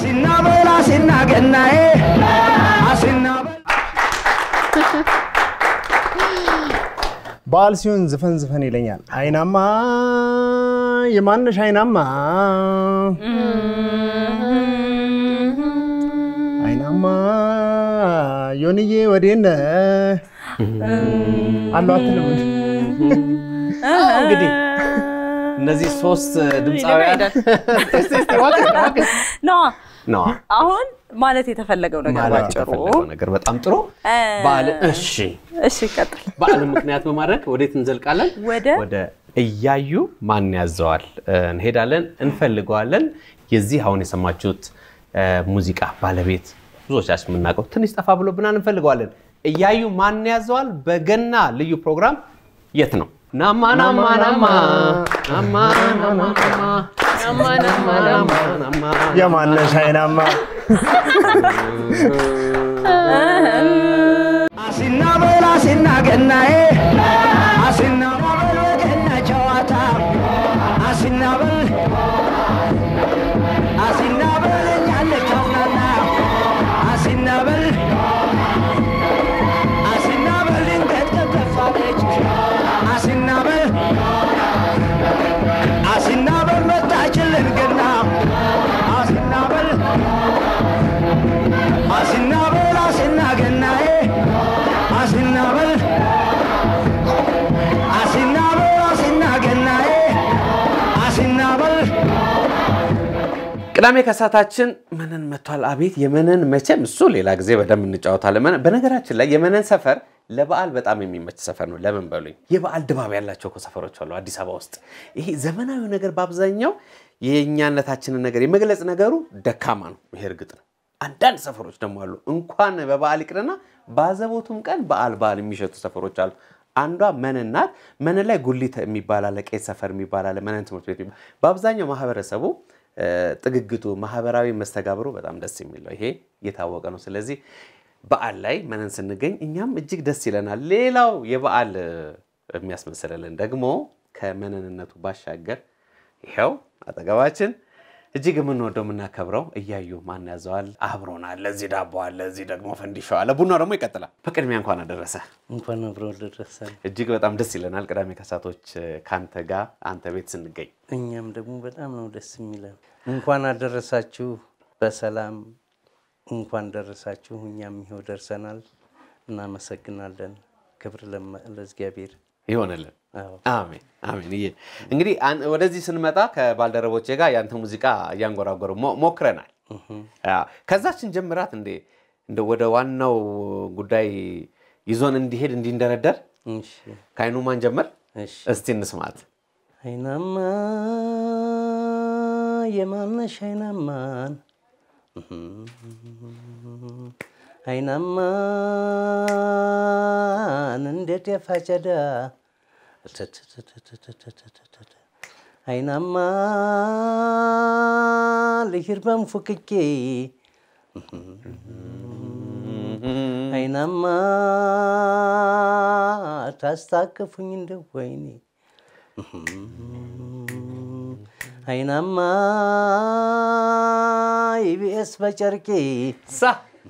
አሲናበል አሲና ገናዬ አሲናበል በዓል ሲሆን ዝፈን ዝፈን ይለኛል። አይናማ የማነሽ አይናማ አይናማ ዮንዬ ወዴነ አሉ አትልም እንዴ? እንግዲህ እነዚህ ሶስት ድምፃውያን ነዋ ነዋ አሁን ማለት የተፈለገው ነገር ማለት ባጭሩ የተፈለገው ነገር በጣም ጥሩ እ፣ በዓል እሺ እሺ ቀጥል በዓልን ምክንያት በማድረግ ወዴት እንዘልቃለን? ወደ ወደ እያዩ ማን ያዘዋል እ፣ እንሄዳለን፣ እንፈልገዋለን። የዚህ አሁን የሰማችሁት እ፣ ሙዚቃ ባለቤት ብዙዎቻችን የምናውቀው ትንሽ ጠፋ ብሎብናል፣ እንፈልገዋለን። እያዩ ማን ያዘዋል በገና ልዩ ፕሮግራም የት ነው? ናማ ናማ ናማ ናማ ናማ ናማ ናማ ናማ ናማ ናማ የማነሽ አይናማ አሲናበል አሲና ገናዬ አሲናበል በገና ጨዋታ አሲናበል አሲናበል እኛ እንጫውናና አሲናበል አሲናበል ድንገት ከከፋለች አሲናበል አሲናበል መጣችልን ገና አሲናበል አሲናበል አሲና ገናዬ አሲናበል አሲናበል አሲና ገናዬ አሲናበል ቅዳሜ ከሳታችን መነን መጥቷል። አቤት የመነን መቼም እሱ ሌላ ጊዜ በደንብ እንጫወታለን። መነን- በነገራችን ላይ የመነን ሰፈር ለበዓል በጣም የሚመች ሰፈር ነው። ለምን በሉኝ፣ የበዓል ድባብ ያላቸው እኮ ሰፈሮች አሉ አዲስ አበባ ውስጥ። ይሄ ዘመናዊ ነገር በአብዛኛው የእኛነታችንን ነገር የመግለጽ ነገሩ ደካማ ነው። ይሄ እርግጥ ነው። አንዳንድ ሰፈሮች ደግሞ አሉ እንኳን በበዓል ይቅርና በአዘቦቱም ቀን በዓል በዓል የሚሸቱ ሰፈሮች አሉ። አንዷ መነን ናት። መነን ላይ ጉሊት የሚባል አለ፣ ቄስ ሰፈር የሚባል አለ፣ መነን ትምህርት ቤት የሚባል በአብዛኛው ማህበረሰቡ እ፣ ጥግግቱ ማህበራዊ መስተጋብሩ በጣም ደስ የሚለው ይሄ የታወቀ ነው። ስለዚህ በዓል ላይ መነን ስንገኝ እኛም እጅግ ደስ ይለናል። ሌላው የበዓል እ፣ የሚያስመስልልን ደግሞ ከመነንነቱ ባሻገር ይኸው አጠገባችን እጅግ የምንወደው የምናከብረው እያዩ ማን ያዘዋል አብሮናል። ለዚህ ዳቦ አለ፣ እዚህ ደግሞ ፈንዲሻው አለ፣ ቡናው ደግሞ ይቀጥላል። በቅድሚያ እንኳን አደረሰ። እንኳን አብሮ ደረሰን። እጅግ በጣም ደስ ይለናል። ቅዳሜ ከሳቶች ከአንተ ጋር አንተ ቤት ስንገኝ እኛም ደግሞ በጣም ነው ደስ የሚለን። እንኳን አደረሳችሁ በሰላም እንኳን ደረሳችሁ። እኛም ይኸው ደርሰናል። እናመሰግናለን። ክብር ለመ- ለእግዚአብሔር። ይሆንልን። አዎ። አሜን አሜን። እየ እንግዲህ አን- ወደዚህ ስንመጣ ከባልደረቦቼ ጋር ያንተ ሙዚቃ እያንጎራጎሩ ሞ- ሞክረናል። አዎ። ከዛችን ጀምራት እንዴ እንደ ወደ ዋናው ጉዳይ ይዞን እንዲሄድ እንዲንደረደር እሺ፣ ከአይኑ ማን ጀመር? እሺ። እስቲ እንስማት። አይናማ የማነሽ አይናማን አይናማን እንዴት የፋጨዳ አይናማ ልሂድ በንፉክኬ አይናማ ታስታቅፉኝ እንደ ወይኔ አይናማ ኢቢኤስ በጨርቄ ሳ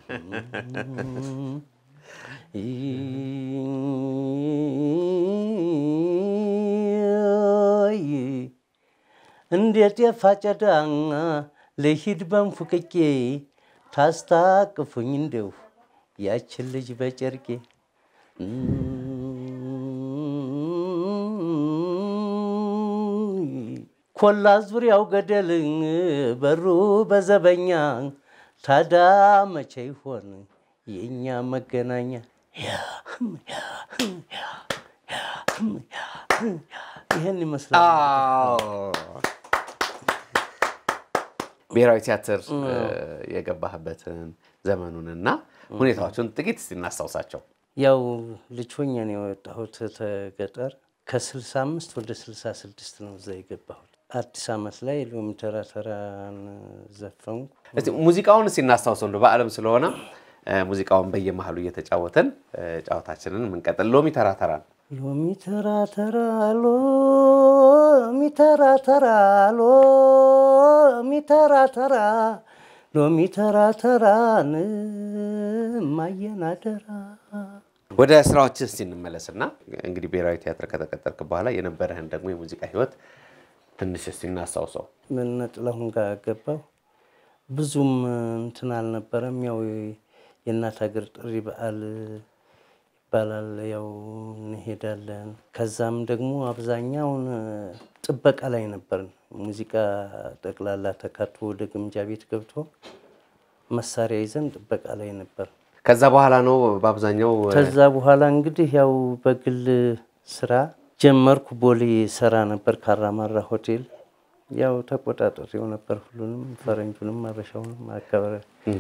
እንዴት የፋጨዳ ልሂድ በንፉቅቄ ታስታቅፉኝ እንደው ያችን ልጅ በጨርቄ ኮላ ዙሪያው ገደል በሩ በዘበኛ ታዳ መቼ ይሆን የእኛ መገናኛ? ይህን ይመስላል። ብሔራዊ ቲያትር የገባህበትን ዘመኑንና ሁኔታዎቹን ጥቂት እስቲ እናስታውሳቸው። ያው ልጅ ሆኜ ነው የወጣሁት ከገጠር ከ65 ወደ 66 ነው እዛ የገባሁት። አዲስ ዓመት ላይ ሎሚ ተራ ተራን ዘፈንኩ። እስቲ ሙዚቃውን እስቲ እናስታውሰው እንደው በዓለም ስለሆነ እ፣ ሙዚቃውን በየመሃሉ እየተጫወተን እ፣ ጨዋታችንን የምንቀጥል ሎሚ ተራ ተራ ነው። ሎሚ ተራ ተራ ሎሚ ተራ ተራ ሎሚ ተራ ተራ ሎሚ ተራ ተራን ማየን አደራ ወደ ስራዎች እስቲ እንመለስና እንግዲህ ብሔራዊ ቲያትር ከተቀጠርክ በኋላ የነበረህን ደግሞ የሙዚቃ ህይወት ትንሽ እስቲ እናስታውሰው። ምን ጥላሁን ጋር ገባሁ። ብዙም እንትን አልነበረም። ያው የእናት ሀገር ጥሪ በዓል ይባላል። ያው እንሄዳለን። ከዛም ደግሞ አብዛኛውን ጥበቃ ላይ ነበርን። ሙዚቃ ጠቅላላ ተካቶ ወደ ግምጃ ቤት ገብቶ መሳሪያ ይዘን ጥበቃ ላይ ነበር። ከዛ በኋላ ነው በአብዛኛው ከዛ በኋላ እንግዲህ ያው በግል ስራ ጀመርኩ። ቦሌ ሰራ ነበር ካራማራ ሆቴል። ያው ተቆጣጠሬው ነበር ሁሉንም፣ ፈረንጁንም አበሻውንም አካባቢ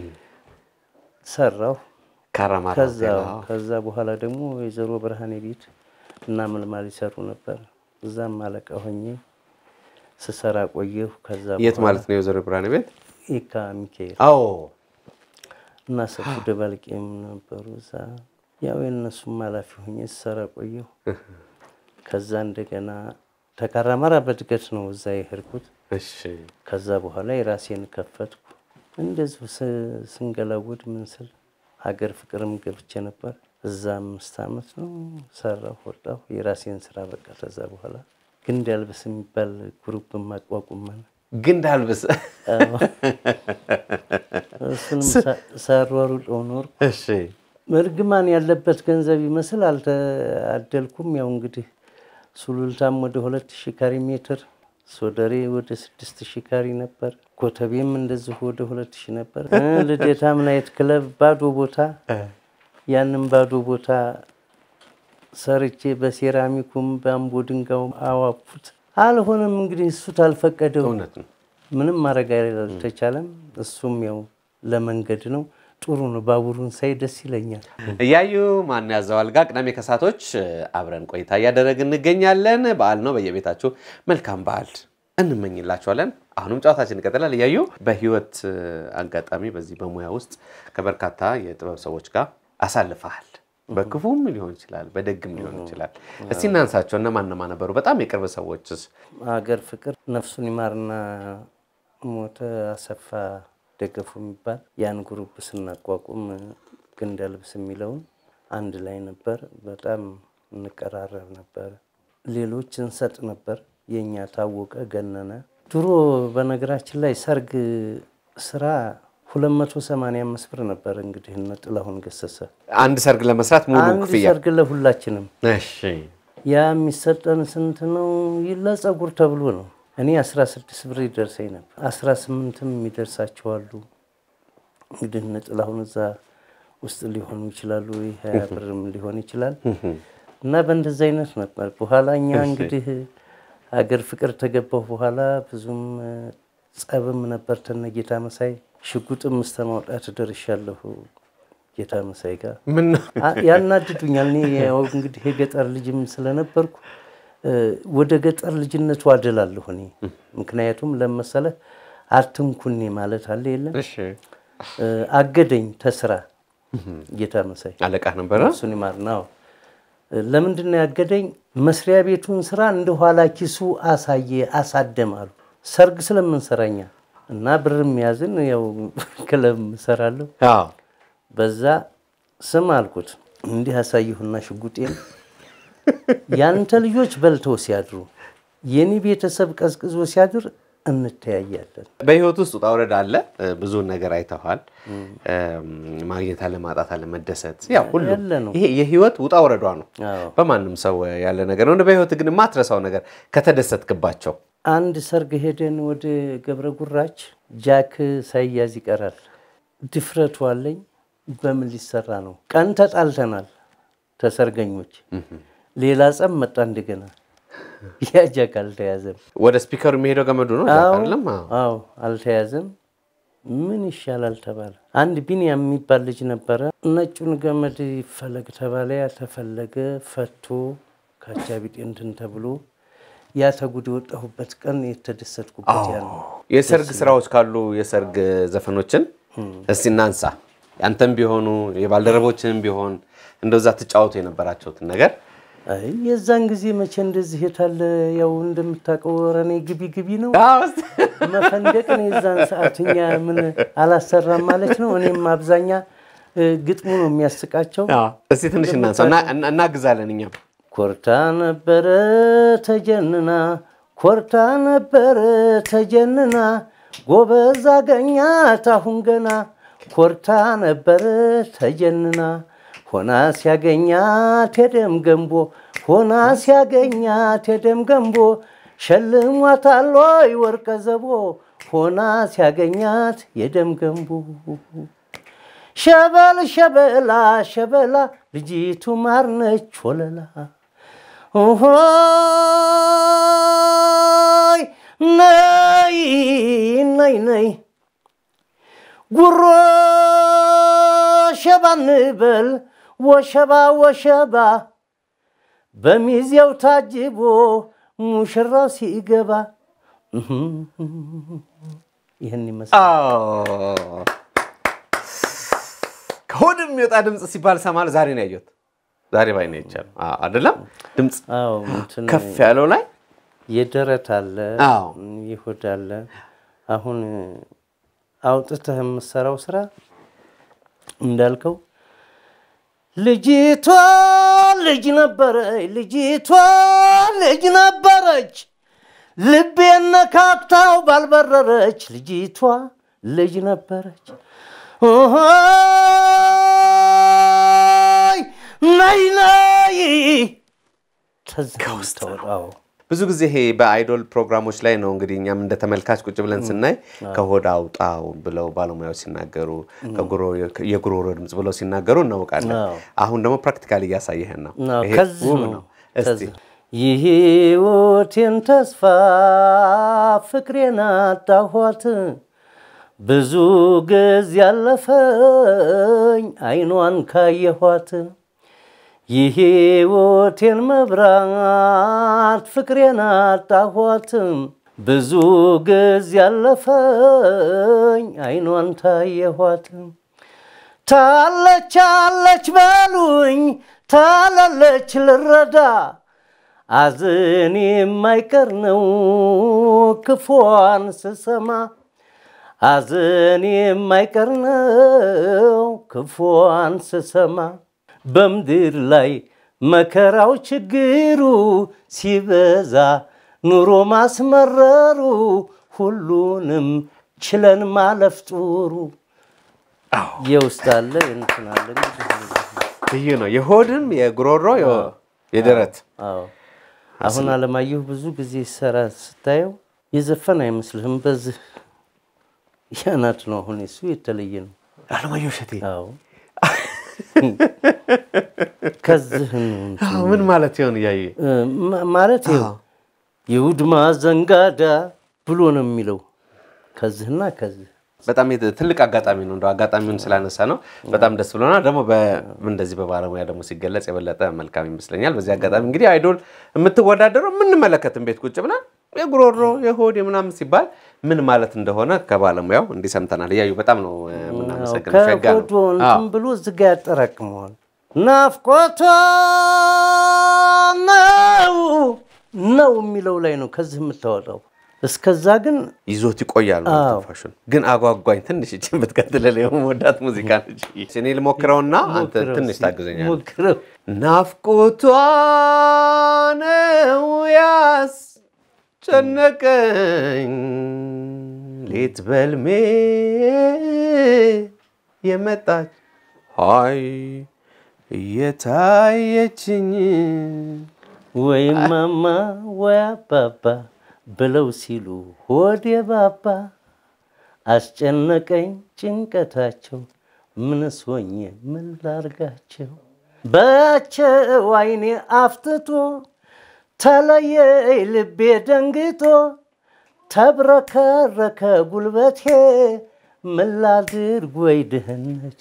ሰራሁ። ካራማራ ከዛ ሆቴል፣ አዎ። ከዛ በኋላ ደግሞ ወይዘሮ ብርሃኔ ቤት እና መልማል ይሰሩ ነበር። እዛም አለቃ ሆኜ ስሰራ ቆየሁ። ከዛ የት በኋላ ማለት ነው የወይዘሮ ብርሃኔ ቤት? ኢካ ሚካኤል አዎ እና ሰፉ ደባልቄም ነበሩ እዛ። ያው የእነሱም ኃላፊ ሆኜ ስሰራ ቆየሁ። ከዛ እንደገና ተካራማራ በእድገት ነው እዛ የሄድኩት። እሺ ከዛ በኋላ የራሴን ከፈትኩ። እንደዚሁ ስ- ስንገላውድ ምን ስል ሀገር ፍቅርም ገብቼ ነበር። እዛ አምስት ዓመት ነው ሰራሁ፣ ወጣሁ። የራሴን ስራ በቃ ከዛ በኋላ ግንድ ያልብስ የሚባል ግሩፕ ማቋቁመን ግንድ አልብስ እሱንም ሳ- ሳሯሩጠው ኖርኩ። እሺ እርግማን ያለበት ገንዘብ ይመስል አልተአደልኩም። ያው እንግዲህ ሱሉልታም ወደ ሁለት ሺህ ካሪ ሜትር፣ ሶደሬ ወደ ስድስት ሺህ ካሪ ነበር። ኮተቤም እንደዚሁ ወደ ሁለት ሺህ ነበር። እ ልደታም ናይት ክለብ ባዶ ቦታ፣ ያንም ባዶ ቦታ ሰርቼ በሴራሚኩም በአምቦ ድንጋዩም አዋፉት። አልሆነም እንግዲህ እሱ ታልፈቀደው እውነት ነው። ምንም ማድረግ አልተቻለም። እሱም ያው ለመንገድ ነው። ጥሩ ነው። ባቡሩን ሳይ ደስ ይለኛል። እያዩ ማን ያዘዋል ጋር ቅዳሜ ከሳቶች አብረን ቆይታ እያደረግን እንገኛለን። በዓል ነው። በየቤታችሁ መልካም በዓል እንመኝላችኋለን። አሁንም ጨዋታችን ይቀጥላል። እያዩ በህይወት አጋጣሚ በዚህ በሙያ ውስጥ ከበርካታ የጥበብ ሰዎች ጋር አሳልፈሃል። በክፉም ሊሆን ይችላል፣ በደግም ሊሆን ይችላል። እስቲ እናንሳቸው። እነማን እነማን ነበሩ? በጣም የቅርብ ሰዎችስ? ሀገር ፍቅር ነፍሱን ይማርና ሞተ አሰፋ ደገፉ የሚባል ያን ግሩፕ ስናቋቁም ግንድ ያልብስ የሚለውን አንድ ላይ ነበር። በጣም እንቀራረብ ነበር። ሌሎች እንሰጥ ነበር። የእኛ ታወቀ ገነነ። ድሮ በነገራችን ላይ ሰርግ ስራ 285 ብር ነበር። እንግዲህ እነ ጥላሁን ገሰሰ አንድ ሰርግ ለመስራት ሙሉ አንድ ክፍያ። ሰርግ ለሁላችንም እሺ ያ የሚሰጠን ስንት ነው? ለጸጉር ተብሎ ነው። እኔ 16 ብር ይደርሰኝ ነበር። 18ም የሚደርሳቸው አሉ። እንግዲህ እነ ጥላሁን እዛ ውስጥ ሊሆኑ ይችላሉ። ሀያ ብርም ሊሆን ይችላል። እና በእንደዚህ አይነት ነበር። በኋላ እኛ እንግዲህ ሀገር ፍቅር ተገባሁ በኋላ ብዙም እ፣ ጸብም ነበር ተነ ጌታ መሳይ ሽጉጥም እስከ ማውጣት ደርሻለሁ ጌታ መሳይ ጋር ምን ነው? አ- ያናድዱኛል። እኔ ያው እንግዲህ የገጠር ልጅም ስለነበርኩ እ፣ ወደ ገጠር ልጅነቱ አደላለሁ እኔ። ምክንያቱም ለመሰለህ አትንኩኔ ማለት አለ የለም እሺ እ፣ አገደኝ ተስራ ጌታ መሳይ አለቃ ነበረ። እሱን ይማር ነው። ለምንድን ነው ያገደኝ? መስሪያ ቤቱን ስራ እንደ ኋላ ኪሱ አሳየ አሳደም አሉ። ሰርግ ስለምንሰራኛ እና ብርም ያዝን ያው ክለብ እሰራለሁ አዎ በዛ ስም አልኩት እንዲህ አሳየሁና ሽጉጤን ያንተ ልጆች በልተው ሲያድሩ የኔ ቤተሰብ ቀዝቅዞ ሲያድር እንተያያለን። በህይወት ውስጥ ውጣ ውረድ አለ። ብዙ ነገር አይተዋል። ማግኘት አለ፣ ማጣት አለ፣ መደሰት ያው ሁሉ ያለ ነው። ይሄ የህይወት ውጣ ውረዷ ነው። አዎ። በማንም ሰው ያለ ነገር ነው። በህይወት ግን የማትረሳው ነገር ከተደሰትክባቸው አንድ ሰርግ ሄደን ወደ ገብረ ጉራች ጃክ ሳይያዝ ይቀራል። ድፍረቱ አለኝ። በምን ሊሰራ ነው? ቀን ተጣልተናል ተሰርገኞች። ሌላ ጸብ መጣ እንደገና። ያ ጃክ አልተያዘም። ወደ ስፒከሩ የሚሄደው ገመዱ ነው አዎ አይደለም? አዎ። አዎ፣ አልተያዘም። ምን ይሻላል ተባለ። አንድ ቢንያም የሚባል ልጅ ነበረ። ነጩን ገመድ ይፈለግ ተባለ። ያ ተፈለገ። ፈቶ ከአጃቢጤ እንትን ተብሎ ያ ተጉድ የወጣሁበት ቀን የተደሰትኩበት ያ ነው። የሰርግ ስራዎች ካሉ የሰርግ ዘፈኖችን እስቲ እናንሳ። ያንተም ቢሆኑ የባልደረቦችንም ቢሆን እንደዛ ትጫወቱ የነበራቸውትን ነገር አይ የዛን ጊዜ መቼ እንደዚህ የታለ ያው እንደምታውቀው ኧረ እኔ ግቢ ግቢ ነው መፈንደቅን የዛን ሰዓት እኛ ምን አላሰራም ማለት ነው። እኔም አብዛኛ እ፣ ግጥሙ ነው የሚያስቃቸው። እስቲ ትንሽ እናንሳ እና- እና- እናግዛለን እኛም ኮርታ ነበረ ተጀንና ኮርታ ነበረ ተጀንና ጎበዝ አገኛት አሁን ገና ኮርታ ነበረ ተጀንና ሆና ሲያገኛት የደም ገንቦ ሆና ሲያገኛት የደም ገንቦ ሸልሟታል ወይ ወርቀ ዘቦ ሆና ሲያገኛት የደም ገንቦ ሸበል ሸበላ ሸበላ ልጅቱ ማርነች ወለላ ሆይ ነይ ነይ ነይ ጉሮ ሸባ እንበል ወሸባ ወሸባ በሚዜው ታጅቦ ሙሽራው ሲገባ ይህን ይመስላል። ከሆድ የሚወጣ ድምፅ ሲባል ሰማል። ዛሬ ነው ያየሁት። ዛሬ ባይ ነው ይቻል አይደለም ድምፅ አዎ እንትን ከፍ ያለው ላይ የደረት አለ አዎ። ይሁድ አለ። አሁን አውጥተህ የምትሰራው ስራ እንዳልከው ልጅቷ ልጅ ነበረች፣ ልጅቷ ልጅ ነበረች፣ ልቤን ነካክታው ባልበረረች፣ ልጅቷ ልጅ ነበረች። ኦሆይ ነይ ነይ ከውስጥ ብዙ ጊዜ ይሄ በአይዶል ፕሮግራሞች ላይ ነው እንግዲህ እኛም እንደ ተመልካች ቁጭ ብለን ስናይ ከሆድ አውጣው ብለው ባለሙያዎች ሲናገሩ ከጉሮ- የጉሮሮ ድምፅ ብለው ሲናገሩ እናውቃለን። አዎ። አሁን ደግሞ ፕራክቲካሊ እያሳየህን ነው። አዎ፣ ይሄ ከዚህ ውብ ነው። ነው። እስቲ ከዚህ የሕይወቴን ተስፋ ፍቅሬን አጣኋት ብዙ ጊዜ ያለፈኝ አይኗን ካየኋት የሕይወቴን መብራት ፍቅሬን አጣኋት ብዙ ጊዜ ያለፈኝ አይኗን ታየኋት ታለች አለች በሉኝ ታላለች ልረዳ አዝን የማይቀር ነው ክፉዋን ስሰማ አዝን የማይቀር ነው ክፉዋን ስሰማ በምድር ላይ መከራው ችግሩ ሲበዛ ኑሮ ማስመረሩ ሁሉንም ችለን ማለፍ ጥሩ የውስጥ አለ እንትን አለ እንግዲህ ልዩ ነው። የሆድም የጉሮሮ የ- የደረት አዎ አሁን አለማየሁ ብዙ ጊዜ ሰራ ስታየው የዘፈን አይመስልህም። በዚህ ያናት ነው። አሁን እሱ የተለየ ነው። አለማየሁ እሸቴ አዎ ከዚህ ነው እንትን አዎ፣ ምን ማለት ይሆን እያየ እ፣ ማ- ማለት ይኸው የውድማ ዘንጋዳ ብሎ ነው የሚለው ከዚህና ከዚህ በጣም የት- ትልቅ አጋጣሚ ነው። እንደው አጋጣሚውን ስላነሳ ነው በጣም ደስ ብሎናል። ደግሞ በ- እንደዚህ በባለሙያ ደግሞ ሲገለጽ የበለጠ መልካም ይመስለኛል። በዚህ አጋጣሚ እንግዲህ አይዶል የምትወዳደረው የምንመለከትን ቤት ቁጭ ብለን የጉሮሮ የሆድ የምናምን ሲባል ምን ማለት እንደሆነ ከባለሙያው እንዲህ ሰምተናል። እያዩ በጣም ነው እ፣ የምናመሰግነው። ሸጋ ነው። ከሆዶ እንትን ብሎ እዚህ ጋ ያጠራቅመዋል። ናፍቆቷ ነው ነው የሚለው ላይ ነው ከዚህ የምታወጣው። እስከዛ ግን ይዞት ይቆያል አዎ። ትንፋሹን። ግን አጓጓኝ ትንሽ እችን ብትቀጥልል የመወዳት ሙዚቃ ነች። እኔ ልሞክረውና አንተ ሞክረው ትንሽ እስኪ፣ ታግዘኛል። ሞክረው። ናፍቆቷ ነው ያስጨነቀኝ ሌት በልሜ የመጣች ሀይ እየታየችኝ ወይ ማማ ወይ አባባ ብለው ሲሉ ሆዴ ባባ አስጨነቀኝ ጭንቀታቸው ምንስ ሆኜ ምን ላርጋቸው በያቸው አይኔ አፍትቶ ተለየይ ልቤ ደንግጦ ተብረከረከ ጉልበቴ ምን ላድርግ ወይ ድህነቴ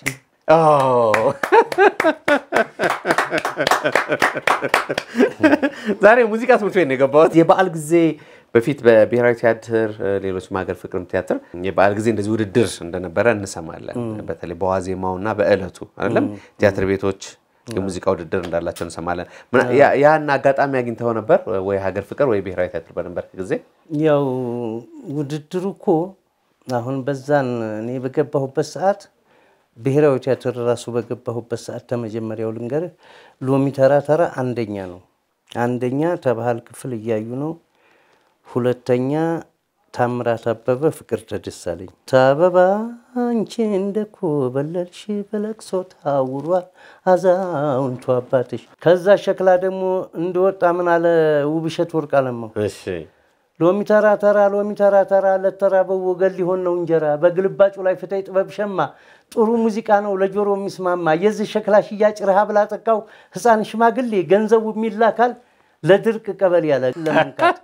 ዛሬ ሙዚቃ ትምህርት ቤት ነው የገባሁት። የበዓል ጊዜ በፊት በብሔራዊ ቲያትር፣ ሌሎችም ሀገር ፍቅርም ቲያትር የበዓል ጊዜ እንደዚህ ውድድር እንደነበረ እንሰማለን። በተለይ በዋዜማው እና በዕለቱ አይደለም ቲያትር ቤቶች የሙዚቃ ውድድር እንዳላቸው እንሰማለን። ምና- ያ- ያን አጋጣሚ አግኝተው ነበር ወይ ሀገር ፍቅር ወይ ብሔራዊ ቲያትር በነበር ጊዜ? ያው ውድድሩ እኮ አሁን በዛን እኔ በገባሁበት ሰዓት ብሔራዊ ቲያትር ራሱ በገባሁበት ሰዓት ተመጀመሪያው ልንገርህ፣ ሎሚ ተራ ተራ አንደኛ ነው። አንደኛ ተባህል ክፍል እያዩ ነው። ሁለተኛ ታምራት አበበ ፍቅር ተደሳለኝ ታበባ አንቺ እንደኮ በለልሽ በለቅሶ ታውሯል አዛውንቱ አባትሽ። ከዛ ሸክላ ደግሞ እንደወጣ ምን አለ ውብሸት ወርቅ አለማው እሺ ሎሚ ተራ ተራ ሎሚ ተራ ተራ ለተራበው ወገን ሊሆን ነው እንጀራ በግልባጩ ላይ ፍታይ ጥበብ ሸማ ጥሩ ሙዚቃ ነው ለጆሮ የሚስማማ የዚህ ሸክላ ሽያጭ ረሃብ ላጠቃው ሕፃን ሽማግሌ ገንዘቡ የሚላካል ለድርቅ ቀበሌ ያለ ለመንካት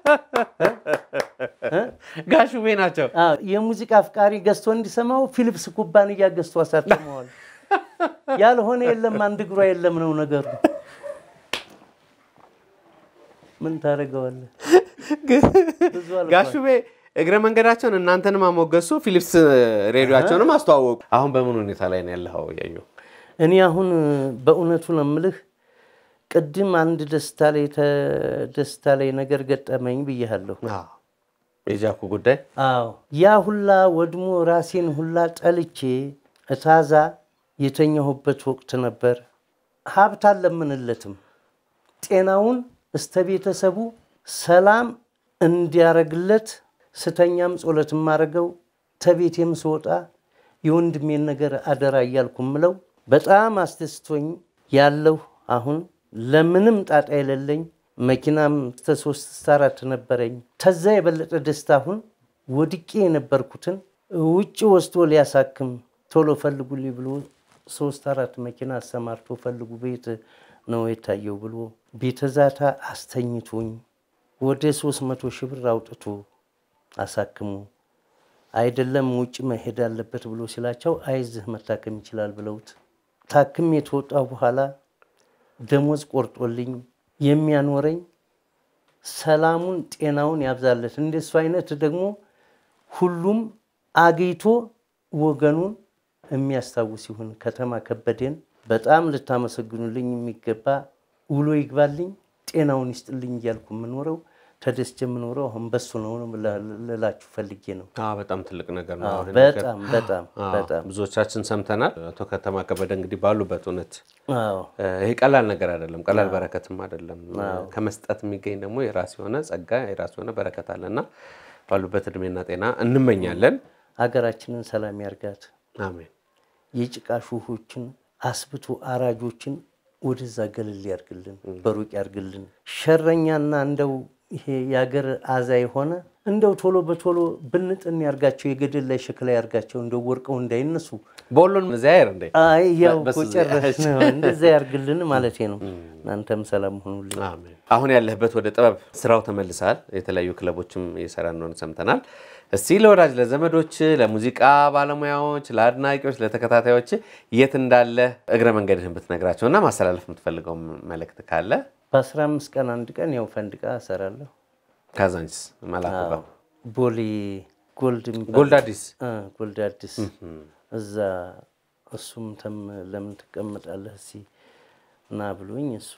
ጋሽ ውቤ ናቸው። አዎ፣ የሙዚቃ አፍቃሪ ገዝቶ እንዲሰማው ፊሊፕስ ኩባንያ ገዝቶ አሳትመዋል። ያልሆነ የለም አንድ እግሯ የለም ነው ነገሩ። ምን ታደርገዋለህ? ብዙ አልፏል። ጋሽ ውቤ እግረ መንገዳቸውን እናንተንም አሞገሱ፣ ፊሊፕስ ሬዲዮቸውንም አስተዋወቁ። አሁን በምን ሁኔታ ላይ ነው ያለኸው? እያዩ እኔ አሁን በእውነቱ ነው የምልህ፣ ቅድም አንድ ደስታ ላይ ተ- ደስታ ላይ ነገር ገጠመኝ ብያለሁ። የጃኩ ጉዳይ አዎ ያ ሁላ ወድሞ ራሴን ሁላ ጠልቼ እታዛ የተኛሁበት ወቅት ነበር። ሀብት አልለምንለትም። ጤናውን እስተ ቤተሰቡ ሰላም እንዲያረግለት ስተኛም ጸሎት የማረገው ተቤቴም ስወጣ የወንድሜን ነገር አደራ እያልኩ ምለው በጣም አስደስቶኝ ያለሁ አሁን ለምንም ጣጣ የሌለኝ መኪናም እስከ ሶስት እስከ አራት ነበረኝ። ከዛ የበለጠ ደስታ አሁን ወድቄ የነበርኩትን ውጭ ወስዶ ሊያሳክም ቶሎ ፈልጉልኝ ብሎ ሶስት አራት መኪና አሰማርቶ ፈልጉ ቤት ነው የታየው ብሎ ቤተ ዛታ አስተኝቶኝ ወደ ሶስት መቶ ሺህ ብር አውጥቶ አሳክሙ አይደለም ውጭ መሄድ አለበት ብሎ ሲላቸው አይዝህ መታከም ይችላል ብለውት ታክም የተወጣው በኋላ ደሞዝ ቆርጦልኝ የሚያኖረኝ ሰላሙን ጤናውን ያብዛለት። እንደሱ አይነት ደግሞ ሁሉም አግኝቶ ወገኑን የሚያስታውስ ይሁን። ከተማ ከበደን በጣም ልታመሰግኑልኝ የሚገባ ውሎ ይግባልኝ፣ ጤናውን ይስጥልኝ እያልኩ የምኖረው ተደስቼ የምኖረው አሁን በሱ ነው ልላችሁ ፈልጌ ነው። አዎ፣ በጣም ትልቅ ነገር ነው። አዎ፣ ይሄ ነገር። በጣም በጣም አዎ፣ በጣም ብዙዎቻችን ሰምተናል። አቶ ከተማ ከበደ እንግዲህ ባሉበት እውነት አዎ ይሄ ቀላል ነገር አይደለም፣ ቀላል በረከትም አይደለም። ከመስጠት የሚገኝ ደግሞ የራስ የሆነ ጸጋ የራስ የሆነ በረከት አለና ባሉበት እድሜና ጤና እንመኛለን። ሀገራችንን ሰላም ያርጋት። አሜን። የጭቃ ሹሆችን አስብቶ አራጆችን ወደዛ ገለል ያርግልን፣ በሩቅ ያርግልን። ሸረኛና እንደው ይሄ የሀገር አዛ የሆነ እንደው ቶሎ በቶሎ ብንጥን ያርጋቸው፣ የገደል ላይ ሸክላ ያርጋቸው፣ እንደው ወርቀው እንዳይነሱ። በሁሉን ዚያር እንዴ አይ ያው በስ- እኮ ጨረስ ነው። እንደዛ ያርግልን ማለት ነው። እናንተም ሰላም ሁኑልኝ። አሜን። አሁን ያለህበት ወደ ጥበብ ስራው ተመልሰሃል። የተለያዩ ክለቦችም እየሰራ እንደሆነ ሰምተናል። እስቲ ለወዳጅ ለዘመዶች፣ ለሙዚቃ ባለሙያዎች፣ ለአድናቂዎች፣ ለተከታታዮች የት እንዳለ እግረ መንገድህን ብትነግራቸው እና ማስተላለፍ የምትፈልገው መልእክት ካለ በአስራ አምስት ቀን አንድ ቀን ያው ፈንድቃ እሰራለሁ። ካዛንችስ መላኩ ጋር ቦሌ ጎልድ የሚባል- ጎልድ አዲስ አ፣ ጎልድ አዲስ እዛ እሱም ተም ለምን ትቀመጣለህ እስኪ ና ብሎኝ እሱ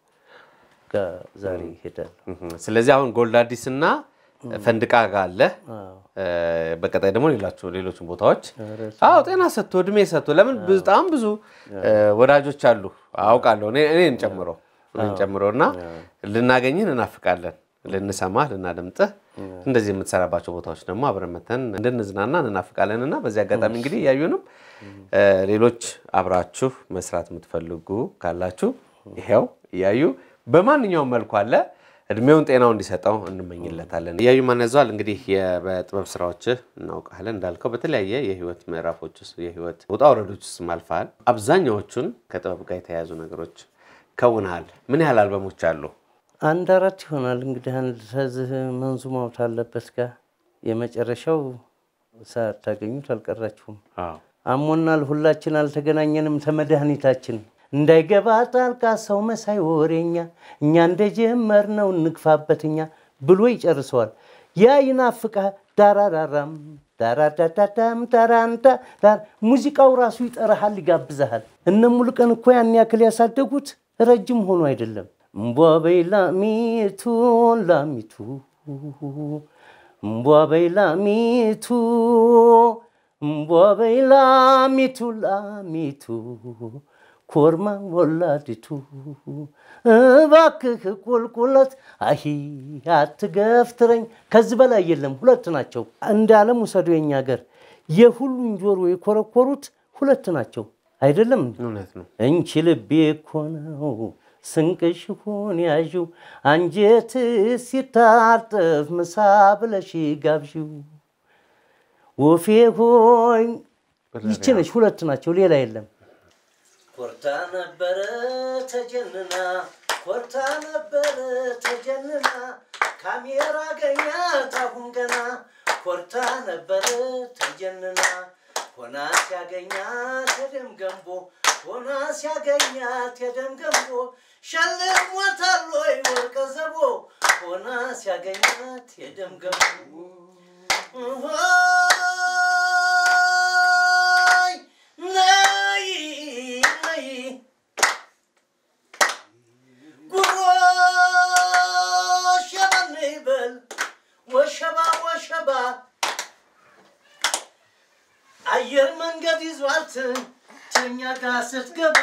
ጋር ዛሬ ይሄዳል። እህም። ስለዚህ አሁን ጎልድ አዲስ እና ፈንድቃ ጋር አለ። እ፣ በቀጣይ ደግሞ ሌላቸው ሌሎችን ቦታዎች አዎ ጤና ሰጥቶ እድሜ ሰጥቶ ለምን በጣም ብዙ እ፣ ወዳጆች አሉ አውቃለሁ እኔ- እኔን ጨምሮ እኔን ጨምሮ እና ልናገኝህ እንናፍቃለን ልንሰማህ ልናደምጥህ እንደዚህ የምትሰራባቸው ቦታዎች ደግሞ አብረን መተን እንድንዝናና እንናፍቃለን እና በዚህ አጋጣሚ እንግዲህ እያዩንም እ፣ ሌሎች አብራችሁ መስራት የምትፈልጉ ካላችሁ ይሄው እያዩ በማንኛውም መልኩ አለ እድሜውን ጤናው እንዲሰጠው እንመኝለታለን። እያዩ ማን ያዘዋል እንግዲህ የ- በጥበብ ስራዎችህ እናውቃለን እንዳልከው በተለያየ የህይወት ምዕራፎች ውስጥ የህይወት ውጣ ውረዶች ውስጥ አልፈሃል። አብዛኛዎቹን ከጥበብ ጋር የተያያዙ ነገሮች ከውንሃል። ምን ያህል አልበሞች አሉ? አንድ አራት ይሆናል እንግዲህ አንድ ከዚህ መንዙማውት አለበት ጋር የመጨረሻው ሳታገኙት አልቀራችሁም። አሞናል፣ ሁላችን አልተገናኘንም ተመድኃኒታችን እንዳይገባ ጣልቃ ሰው መሳይ ወሬኛ እኛ እንደጀመርነው እንግፋበትኛ ብሎ ይጨርሰዋል። ያ ይናፍቃ ዳራራራም ዳራዳዳዳም ዳራንዳ ዳር ሙዚቃው ራሱ ይጠራሃል፣ ይጋብዛሃል። እነ ሙሉቀን እኮ ያን ያክል ያሳደጉት ረጅም ሆኖ አይደለም። እምቧበይ ላሚቱ ላሚቱ እምቧበይ ላሚቱ እምቧበይ ላሚቱ ላሚቱ ኮርማ ወላዲቱ እባክህ ቁልቁለት አሂ አትገፍትረኝ። ከዚህ በላይ የለም። ሁለት ናቸው። እንደ ዓለም ውሰዱ። የኛ ሀገር የሁሉን ጆሮ የኮረኮሩት ሁለት ናቸው። አይደለም እንዴ? እውነት ነው። እንቺ ልቤ እኮ ነው ስንቅሽ ሆን ያዥው አንጀት ሲታጠፍ ምሳ ብለሽ ጋብዥው ወፌ ሆይ ይቺ ነች። ሁለት ናቸው፣ ሌላ የለም። ኮርታ ነበረ ተጀንና ኮርታ ነበረ ተጀንና ካሜራ ገኛት አሁን ገና ኮርታ ነበረ ተጀንና ሆና ሲያገኛት የደም ገንቦ ሆና ሲያገኛት የደም ገንቦ ሸልሞታል ወይ ወርቀ ዘቦ ሆና ሲያገኛት የደም ገንቦ ሆይ ነይ ነይ ጉሮሽ የማን ይበል ወሸባ ወሸባ አየር መንገድ ይዟት ተኛ ጋር ስትገባ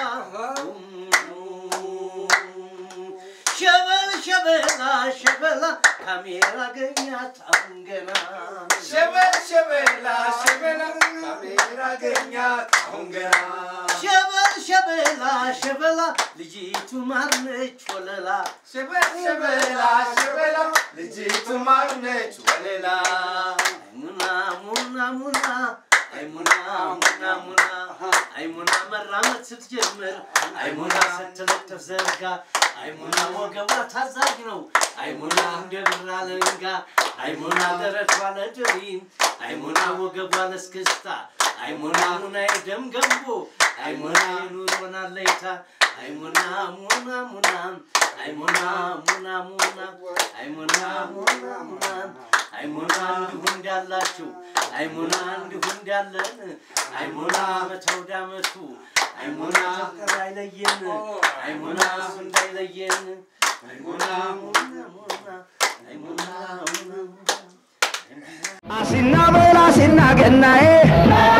ሸበል ሸበላ ሸበላ ካሜራ ገኛት አሁን ገና ሸበል ሸበላ ሸበላ ካሜራ ገኛት አሁን ገና ሸበል ሸበላ ሸበላ ልጅቱ ማርነች ወለላ ሸበል ሸበላ ሸበላ ልጅቱ ማርነች ወለላ ሙና ሙና ሙና አይ ሙና ሙና ሙና አይ ሙና መራመድ ስትጀምር አይ ሙና ስትለጥፍ ዘርጋ አይ ሙና ወገቧ ታዛዥ ነው አይ ሙና እንደ ብር አለንጋ አይ ሙና ደረቷ ለድሪም አይ ሙና ወገቧ ለስክስታ አይ ሙና ሙና የደም ገንቦ አይ ሙና የኑሮን አለይታ አይ ሙና ሙና ሙና አይ ሙና ሙና ሙና አይ ሙና ሙና ሙና አይ ሙና እንዲሁ እንዳላችሁ አይ ሙና እንዲሁ እንዳለን አይ ሙና መተውዳ መቱ አይ ሙና ፍቅር አይለየን አይ ሙና እሱ እንዳይለየን አይ ሙና ሙና ሙና አይ ሙና ሙና ሙና አሲና በላ ሲና ገናዬ